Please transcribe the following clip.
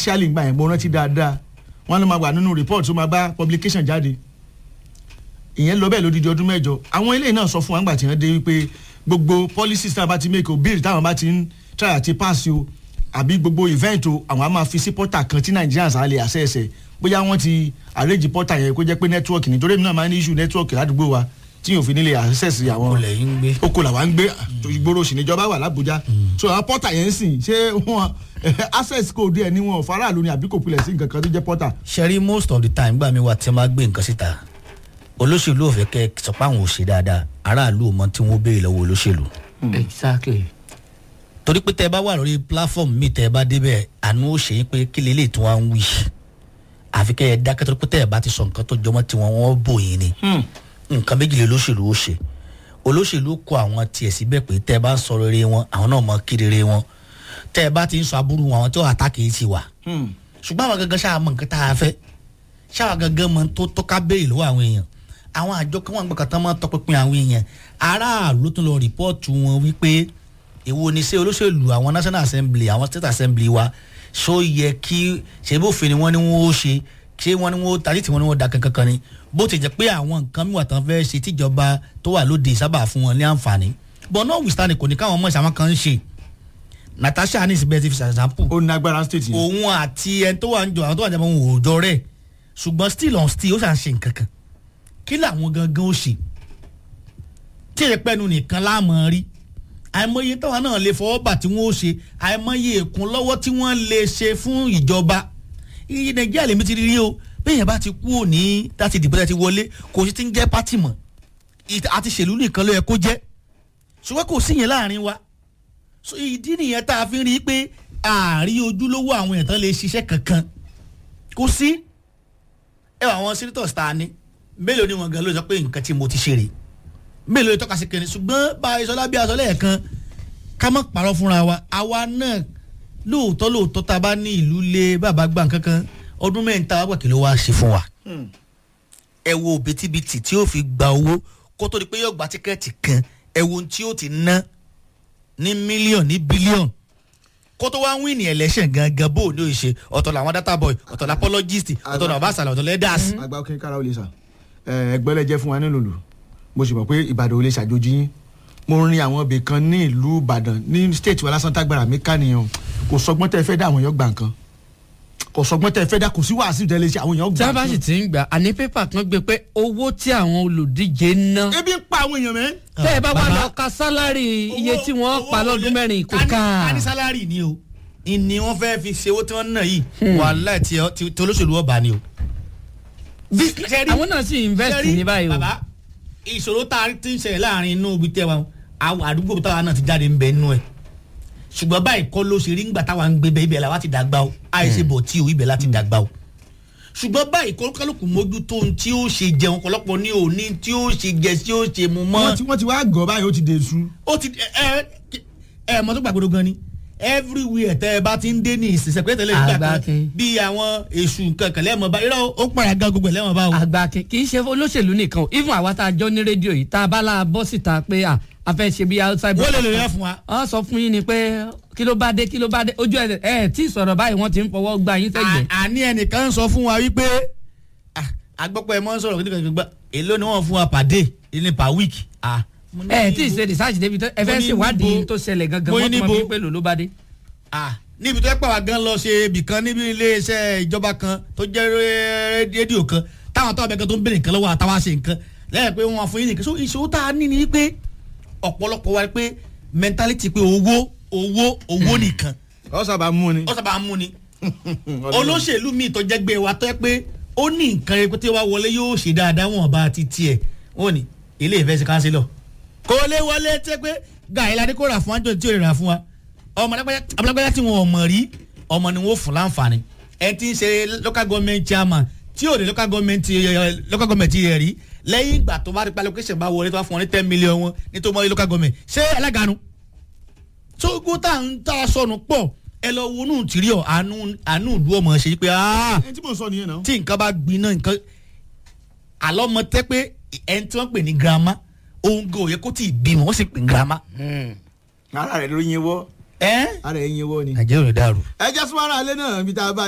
actually gbà yẹn mo rántí dáadáa wọn ló máa wà nínú report tó máa bá publication jáde ìyẹn lọ bẹ́ẹ̀ lódidi ọdún mẹ́jọ àwọn eléyìí náà sọ fún wa nígbà tí wọ́n dé wípé gbogbo policies táwọn bá ti make o bill táwọn bá ti ń try àti pass o àbí gbogbo event o àwọn á máa fi sí portal kan tí Nigerians á lè access ẹ̀ bóyá wọ́n ti arrange portal yẹn kó jẹ́ pé network nítorí èmi náà máa ń ní issue network ládùúgbò wa tí yóò fi nílé access àwọn olè yín gbé. oko làwa ń gbé ìgboro sì níjọba wà l'Abuja so àwọn portal yẹn ń sìn ṣé wọn access code ẹ̀ ní wọn ò faraàlú ni àbí kò pilẹ̀ sí nǹkan kan tó jẹ́ portal. ṣẹ́rí most of the time gbà mí wá tí wọ́n bá gbé nǹkan síta olóṣèlú ò fẹ́ kẹ́ ẹ sọ pé àwọn ò ṣe dáadáa aráàlú ò mọ tí wọ́n béèrè lọ́wọ́ olóṣèlú. exactly. torí pé tẹ́ ẹ bá wà lórí platform mi tẹ́ ẹ bá débẹ̀ àánú ó ṣe yín pé kí lè lè tún wá ń wí àfi kẹ́ ẹ dákẹ́ torí pé tẹ́ ẹ bá ti sọ nǹkan tó jọmọ́ tí wọ́n wọ́n bò yín ni nǹkan méjì lè olóṣèlú ó ṣe olóṣèlú kó àwọn tiẹ̀ síbẹ̀ pé tẹ́ ẹ bá ń sọ rere wọn àwọn náà mọ kí rere wọn tẹ́ ẹ bá ti ń sọ aburú wọn àwọn tí ó àtàkì yìí ti wà ṣùgbọ́n àwọn gangan ṣáà mọ nǹkan tá a fẹ́ ṣáà gangan mọ tó tó ká béèrè lọ́wọ́ àwọn èèyàn àwọn àjọ kan wọn gbọ́kàn tán máa tọpinpin àwọn èèyàn aráàlú tún lọ rìpọ́ọ̀tù wọn wípé èwo ni ṣé olóṣèlú àwọn national assembly àwọn state assembly wa ṣó yẹ kí ṣe bófin ni wọ́n ní wọ́n ó ṣe ṣé wọ́n ní wọ́n ó tàbí tí wọ́n ní wọ́n ó da kankan kan ni bó ti jẹ́ pé àwọn nǹkan mìíràn tán fẹ́ ṣe tíjọba tó wà lóde sábà fún wọn ní àǹfààní but notwithstanding kò ní káwọn ọmọ ìṣàwọn kan ń ṣe Natasha ní ìsìnbẹ́ ti fi ṣàṣàpù ó ní agbára state yẹn. òun àti ẹni tó wà ń jọ àwọn tó wà ń jọ àwọn òòjọ rẹ̀ ṣùgbọ́n still on still ó ṣàn ṣe nǹkan kan kí làwọn gangan ó ṣe tí èyí pẹ́nu nìkan láàmú rí àìmọye táwọn náà lè fọwọ́ bà tí wọ́n ó ṣe àìmọye èkún lọ́wọ́ tí wọ́n lè ṣe fún ìjọba iye nàìjíríà lèmi ti rí o bẹ́ẹ̀ bá ti kú òní láti dìbò láti wọlé kò sí ti ń jẹ́ pátì mọ́ àti ṣèlú nìkan ló yẹ kó jẹ́ ṣùgbọ́n kò sí yẹn láàrin wa so ìdí nìyẹn tá a fi ń rí i pé ààrí ojúlówó àwọn èèyàn tán lè ṣiṣẹ́ kankan kò sí ẹ wà àwọn senators ta ni mélòó ni wọn gan ló sọ pé nǹkan tí mo ti ṣe rè mélòó ni tọ́ka sí kẹrin ṣùgbọ́n bá a sọ lábẹ́ aṣọ lẹ́ẹ̀kan ká má parọ́ fúnra wa àwa náà lóòótọ́ lóòótọ́ tá a bá ní ìlú lé bàbá gbà kankan ọdún mẹ́rin tá a wá gbà kí ló wá ṣe fún wa ẹ wo bìtìbìtì tí ó fi gba owó kó tó di pé yóò gba tíkẹ́ẹ̀tì kan ẹ wo ohun tí ó ti ná ní mílíọ̀nù ní bílíọ̀nù kó tó wá ń win ní election gangan bó ní òye ọ̀tọ̀ làwọn data boy ọ̀tọ̀ la apologist ọ̀tọ̀ làwọn bàṣàlà ọ̀tọ̀ leaders. àgbà òkè kára ó lè sà ẹgbẹ́lẹ́ jẹ́ fún wa nílùú lù mo sì mọ̀ pé ìbàdàn ò lè ṣàjòjì yín mo rin àwọn ibì kan ní ìlú ìbàdàn ní state wa lásán tágbára mi ká nìyẹn kò sọgbọ́n tẹ́ fẹ́ dá àwọn èèyàn gbà nǹkan kò sọgbọ́n tẹ́ fẹ́ dá kò sí wàásù tẹ́ lè ṣe àwọn èèyàn gbà tí a bá sì ti ń gbà àní pépà kan gbé pé owó tí àwọn olùdíje ná. ebi ń pa àwọn èèyàn mẹ́. tẹ́ ẹ bá wà Bàbá. lọ ka sálárì iye tí wọ́n pa lọ́dún mẹ́rin kò ká. a ní sálárì ni o ni wọ́n fẹ́ fi ṣe owó tí wọ́n ná yìí wàhálà tí tí- tí olóṣèlú ọba ni o. bí ṣe rí- àwọn náà sì invest ṣe rí, ní báyìí o. bàbá ìṣòro tá a ti ń ṣẹlẹ̀ láàrin inú ibi tẹ́ wa àwọn àdúgbò táwa náà ti jáde ń bẹ nínú ẹ̀ ṣùgbọ́n báyìí kọ́ ló ṣe rí ńgbà táwa ń gbé bẹ́ẹ̀ ibẹ̀ làwa ti dàgbà o àìsè bọ̀ tí o ibẹ̀ láti dàgbà o ṣùgbọ́n báyìí kọ́ kálukú mójútó ohun tí ó ṣe jẹun ọ̀pọ̀lọpọ̀ ní òní tí ó ṣe jẹ tí ó ṣe mu mọ́ wọ́n ti wọ́n ti wá gọ̀ báyìí ó ti dé su. ó ti ẹ ẹ ẹ mọ tó gbàgbọ́dọ̀ gan ni everywhere tẹ ẹ bá ti ń dé ní ìsinsẹ pé tẹ́lẹ̀ nígbà kan Àgbákin. bí àwọn èṣù kankan lẹ́mọ̀ bá irọ́ ó pààyà gan gbogbo ẹ̀ lẹ́mọ̀ bá o. àgbà kì kì í ṣe olóṣèlú nìkan o even àwa tá a jọ ní rédíò yìí tá a bá la bọ́ síta pé à a fẹ́ ṣe bí outside. wọ́n lè lè rẹ́ fún wa. wọ́n sọ fún yín ni pé kí ló bá dé kí ló bá dé ojú ẹ ẹ tí sọ̀rọ̀ báyìí wọ́n ti ń fọwọ́ gba yín sẹ́gbẹ̀ẹ́. À- àní ẹnìkan sọ fún wa wípé ah, agbọ́pọ̀ ẹ̀ mọ́ ń sọ̀rọ̀ kí nìkan gbà èló ni wọ́n fún wa per day ní per week. Ah, mo ní ẹ tí ì ibo- ṣe research débi tó ẹ fẹ́ mo ní ṣèwádìí níbo- tó ṣẹlẹ̀ gangan mo ní wọ́n tún mọ níbo- bí pé lò ló bá dé. Ah, níbi tó yẹ pé àwa gan lọ ṣe ibì kan níbi iléeṣẹ́ ìjọba kan tó jẹ́ ré- rédíò kan táwọn tó ọbẹ̀ kan tó ń béèrè nǹkan lọ́wọ́ àtàwọn ṣe nǹkan lẹ́yìn pé wọ́n fún yín nìkan so ìṣòro tá a ní ni pé ọ̀pọ̀lọpọ̀ wa pé mentality pé owó owó owó nìkan ọ sábà mú ni. ó sábà ń mú ni olóṣèlú míì tó jẹ́ gbé wa tó yẹ pé ó ní nǹkan rẹ pé tí wàá wọlé yóò ṣe dáadáa wọn bá ti tiẹ̀ wọ́n ní ilé ìfẹ́ sí kánsílọ̀ kò lè wọlé tẹ́ pé gàí ládé kó rà fún àjọ tí ò lè rà fún wa ọmọ alágbájá tí wọn ò mọ̀ rí ọmọ ni wọn ò fún láǹfààní ẹ ti ń ṣe local government chairman tí ò ní local government eh, local government rẹ̀ rí lẹ́yìn ìgbà tó bá rí pa location bá wọlé tó bá fún wọn ní ten million wọn ní tó mọ́ local government ṣé aláganu tógó tá à ń tá a sọnù pọ̀ ẹ lọ wo inú tìrí ọ àánú àánú ìlú ọmọ ṣe pé "Ah, ẹni tí mò ń sọ nìyẹn náà. tí nǹkan bá gbiná nǹkan àlọ́ ọmọ tẹ́ pé ẹni tí wọ́n pè ní girama òun gan òye kó tí ì bímọ wọ́n sì pè ní girama. ara rẹ̀ ló yin wọ́ ẹ́ ara rẹ̀ yin wọ́ ni. nàìjíríà ò ní dàrú. ẹ jẹ́ súnmọ́ ara alẹ́ náà ibi tá a bá